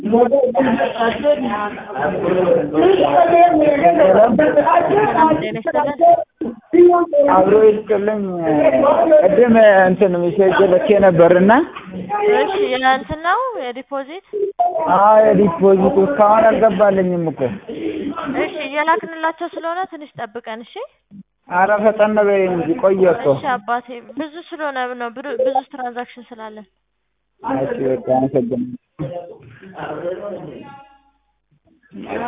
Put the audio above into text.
አብሮ ይስጥልኝ። ቅድም እንትን ሜሴጅ ልኬ ነበርና እሺ የእንትን ነው የዲፖዚት አዎ የዲፖዚቱ እስካሁን አልገባልኝም እኮ። እሺ እየላክንላቸው ስለሆነ ትንሽ ጠብቀን እሺ ኧረ ፈጠን በይ እንጂ ቆየ እኮ። እሺ አባቴ ብዙ ስለሆነ ነው ብሩ- ብዙ ትራንዛክሽን ስላለን እሺ በቃ አመሰግናለሁ።